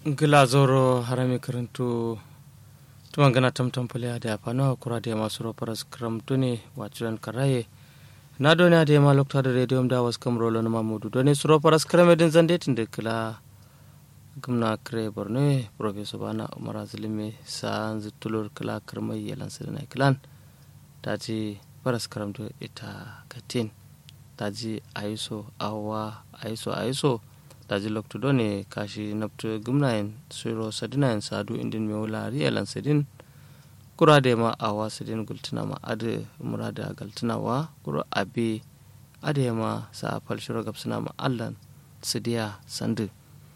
gila zoro harami karantu tuman gana tamtam pale da fano kura da masu roparas karamtu ne waciran karaye na doni da ma lokta da radio da wasu kam rolo na mamudu doni su roparas karame din zande tin da kila gumna kare borno professor bana umar azlimi sa zutulur kila karmai yalan sirna kilan ta ji paras karamtu ita katin ta ji aiso awa aiso aiso daji lokto do ne kashi nabto gumnayen suro sadinayen sadu indin me wula riyalan sadin kura da ma awa sadin gultuna ma ade murada galtuna wa kura abe ade ma sa fal shiro gapsuna ma allan sidiya sandu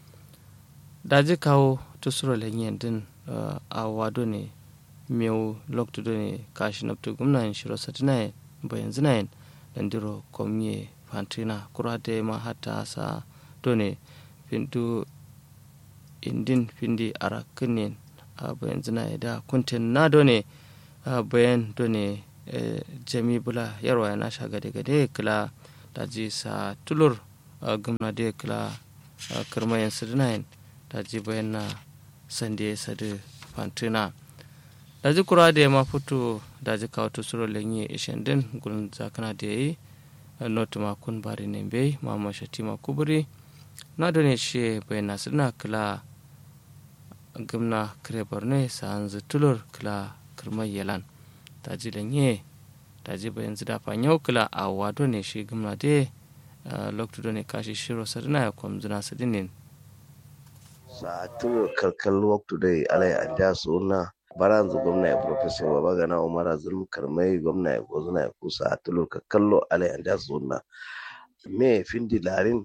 daji kawo to suro lenyen din awa do ne mewu lokto do ne kashi nabto gumnayen shiro sadinayen bayan zinayen dandiro komye fantina kura da ma hatta sa done findu indin findi ara kinin a bayan zina da kuntin na done a bayan done jami bula yarwa na sha gade gade kila da ji sa tulur gumna da kila kirmayen sidinayin da ji bayan na sande sadu fantina da ji kura da ya ma fito da ji kawo tusuro lenye ishen din gulun zakana da ya yi notu makun bari ne bai mama shatima kuburi na done she bai nasu na kila gimna kire borno sa hanzu tulur kila kirmar yalan ta ji lanye ta ji bayan zida fanyau kila a wado ne shi gimna de loktu done kashi shiro sadina ya kwam zina sadinin sa tulur kalkal waktu dai alai an ja su na baranzu gwamna ya professor baba gana umara zulmu karmai gwamna ya gozuna ya kusa tulur kallo alai an ja su na me findi larin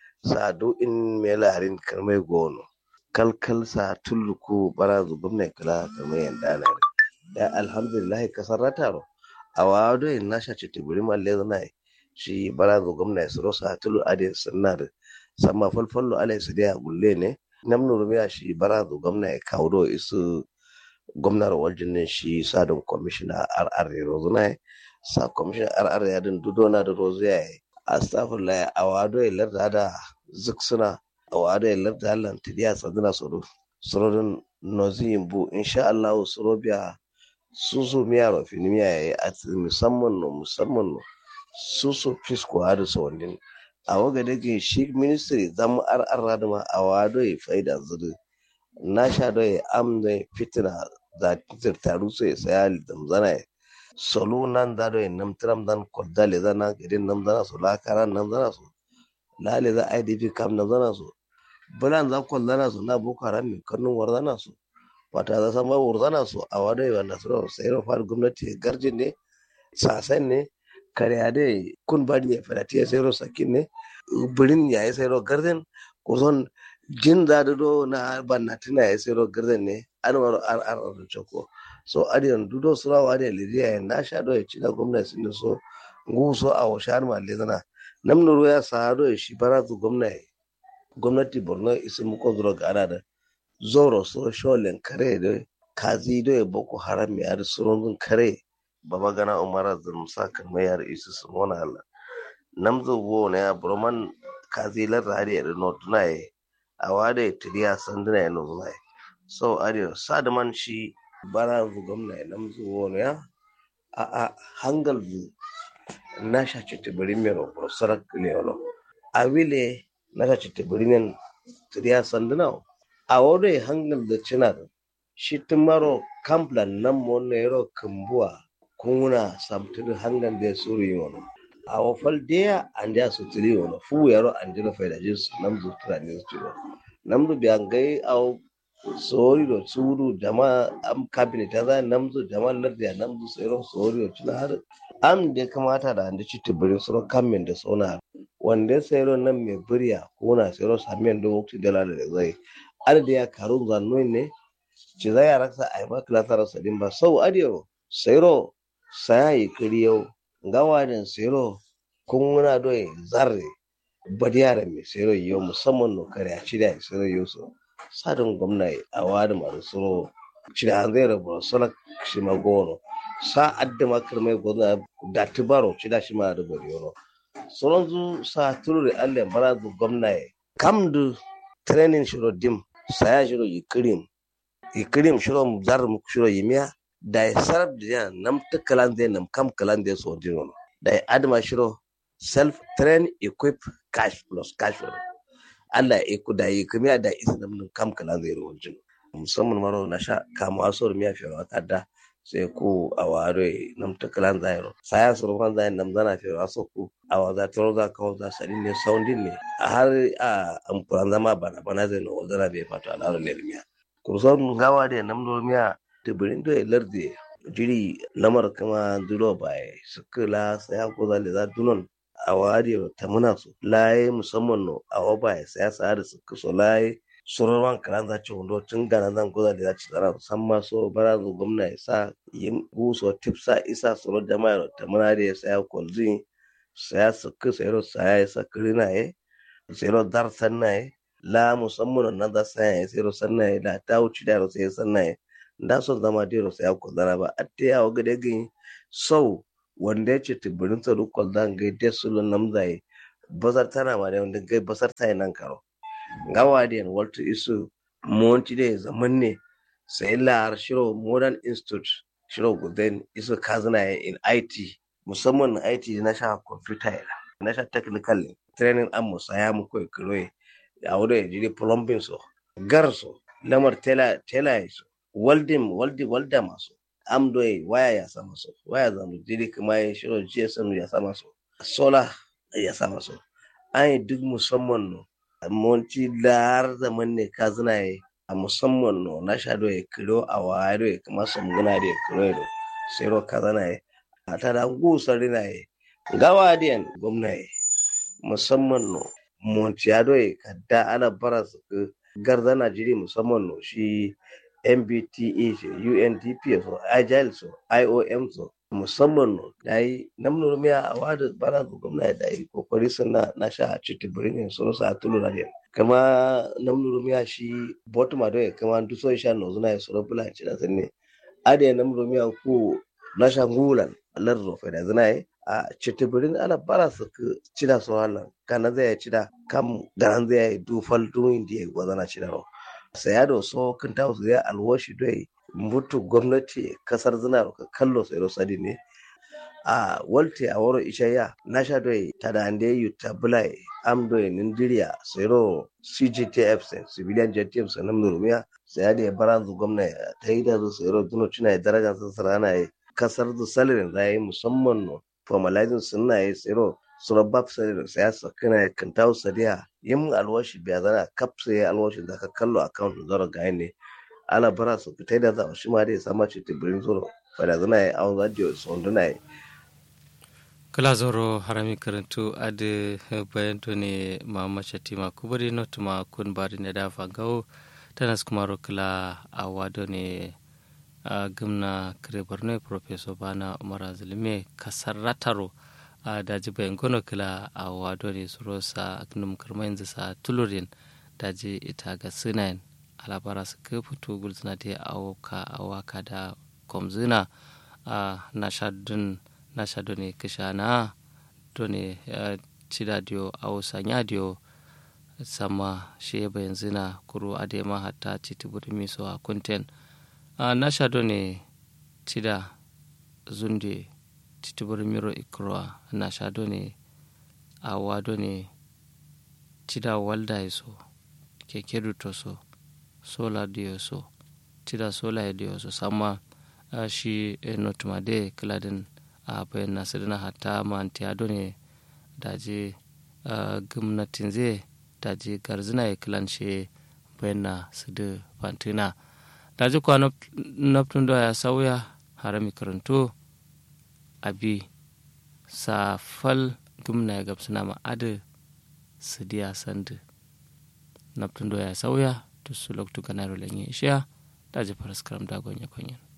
sado in me larin karmai gono kalkal sa tulluku bara zubin ne kala karmai yanda na da alhamdulillah kasar rataro a wado in nasha ce tibiri malle zana shi bara zu gwamna su rosa tulu ade sunna da sama falfallo alai su da gulle ne namnu rumiya shi bara zu gwamna ya kawo isu gwamnar waljin ne shi sadin kwamishina rr rozuna sa kwamishina rr ya din dudona da rozu ya yi astagfirullah a wado ya larda da zuk suna a wado ya larda hallan tidiya tsadina soro sorodin nozin bu insha Allah soro biya susu miya rofi ni miya yayi a musamman no musamman no susu fisko hadu sawandin a waga dake shi ministry zamu ar'ar da ma a wado ya faida zuri na sha do ya amda fitina da taru sai sai zamzana solo nan da do nam tram dan kodale da na gidan nam zana so la karan nam zana so lale za idp kam nam zana so bulan za kollana so na boko haram min kannun warzana so wata za san ba warzana so a wadai wanda so sai ro far gwamnati garjin ne sasan ne kare ade kun bari ya fadati sai ro sakin ne birin ya sai ro garden kuson jin da do na bannatina ya sai ro garden ne an waro ar ar choko so adiyan dudo surawa da lidiya ya na sha ya ci da gwamnati sun so nguso a washar malle zana namnuru ya sa do shi baratu gwamnati gwamnati borno isi muko zuro ga ana da zoro so sholen kare da kazi do ya boko haram ya da surun kare baba gana umara zulmusa kan mai yar isu su mona Allah namzo wo ne ya broman kazi lar hadi da notuna ye awade tidiya sanduna ya nozuna so adiyo sadman shi bara zu gwamna ya namzu wani ya a a hangal zu na sha ci tibiri mai roƙo sarak ne wani a wile na sha ci tibiri ne tiriya sanduna a wani hangal da cina da shi tumaro kamplan nan mo ne yaro kumbuwa kuna samtiri hangal da ya suru yi wani a wafal deya an ja su tiri wani fu yaro an jira faida jinsu namzu turani su tiri namzu biyan gai a sori do suudu jama am cabinet ta namzu jama lardi namzu sero sori do cina har am de kamata da ande citti birin soro kammen da sona wanda sero nan me buriya ko na sero samen do wakti dala da zai ar da ya karun zanno ne ci zai ya raksa ai ba klasar sadin ba sau adiro sero sayayi kiriyo gawaden sero kun muna do zarre badiyara me sero yo musamman no kare a cida sero yo so sadin gwamna a wadi masu suro shi da zai rabu suna shi magono sa adda makar mai gwamna da tibaro shi da shi ma da bari yono sauran zu sa turu da allah bara zu gwamna ya kam da training shiro dim saya shiro yikirim yikirim shiro zar mu shiro yimiya da ya sarab da ya nam ta kalan zai nam kam kalan zai so dino da ya adama shiro self train equip cash plus cash flow Allah ya iku da yi kimiya da isa nam nam kam kalan zai ro jino musamman maro na sha kama asor miya fi wa kada sai ku a ware nam ta kalan zai ro saya sur fan zai nam zana fi wa so ku a wa za toro za kawo za sari ne soundin ne a har a amfuran zama bana bana zai no zana bai fato al'adar ne miya kurson gawa da nam do miya tibirin do e larde jiri lamar kama duro baye sukula saya ko zale za dunon a wari ta muna su laye musamman no a wa baye saya sa da suka so laye surarwan karan za ci hundo tun gana zan ko zale za ci tsara san ma so bara zo gwamna ya sa yin guso tipsa isa suro jama'a ta muna da ya saya kwalzi saya suka sayro saya ya sa kirina ye sayro dar sanna ye la musamman na da saya ya sayro sanna ye da ta wuci da sai sanna ye da son zama dero sai ko zana ba atte ya waga da gin sau wanda ya ce tibirin tsaro ko zan ga da su namzai bazar tana ma da wanda gai basar ta nan karo gawa da yan walter isu monti da zaman ne sai la shiro modern institute shiro guden isu kazana in IT musamman IT na sha computer ya na sha technical training an musaya mu koyi kiro ya wuri ya jiri plumbing so gar so lamar tela tela so welding welding welda masu amdoy waya ya sama so waya zamu jiri kuma ya shiro GSM ya sama so solar ya sama so an duk musamman no monti lar zaman ne ka zina yi a musamman no na sha do ya kilo a waya ya kuma sun guna da ya kilo do sai ro ka zana yi a ta da gusar rina yi gawa diyan gwamna yi musamman no monti ya do ya kadda ana bara su garda Najeriya musamman no shi MBTA ce UNDP so Agile so IOM so musamman no da yi namnu miya a wada bara da gwamna da yi kokari suna na sha a cikin birnin sun sa tulu na din kama namnu miya shi bottom ado ya kama duso sha no zuna ya sura bula ci da sanne ade namnu miya ku na sha ngulan lar rofe da zuna yi a cikin birnin ana bara su ci da su halan kana zai ci da kam garan zai yi dufal duwin da ya gwazana ci da ro saya da so kan ta su ya alwashi dai mutu gwamnati kasar zina ka kallo sai ro sadi ne a walte a woro ishaya na sha dai ta da ande yu tabulai am doi nindiria sai ro CGTF sai civilian JTF sai nan nurumiya sai da baran zu gwamnati ta yi da sai ro duno cina daraja sun sarana yi kasar zu salarin da yi musamman no formalizing sunna yi sai ro surabab sai da siyasa kana kan tawo sadiya yin alwashi biya zana kap sai alwashi da ka kallo account zoro ga ne ala bara su fitai da za shi ma dai sama ce tibirin zoro fada zana yi awon radio sonduna yi kala zoro harami karantu ade bayan to ne mama shatima kubari not ma kun bari ne da fangao tanas kumaro kala awado ne a gamna kare borno professor bana umar zulme kasar rataro a daji bayan gono kila a wado ne su rosa num karma yanzu sa tulurin daji ita ga sinayin alabara su ka fito gulzina da awaka awaka da komzina a nashadun nashadu ne kisha na to ne cida diyo awo sanya diyo sama shi bayan zina kuru adema hatta citiburi miso a kunten a nashadu ne cida zunde titibir miro ikroa na shado ne a wado ne cida walda so keke to so sola dio so cida sola dio so sama uh, shi e notuma de kiladin a uh, bayan nasidina hatta ma antiyado ne daji uh, gumnatin zai daji garzina ya kilan shi bayan na su da fantina daji kwa naftun da ya sauya harami karanto abi safal gumna ya gabsuna ma'adu su diya sandu naftun do ya sauya to su loktu ganaro lenye ishiya daji faras karam dagon ya konyen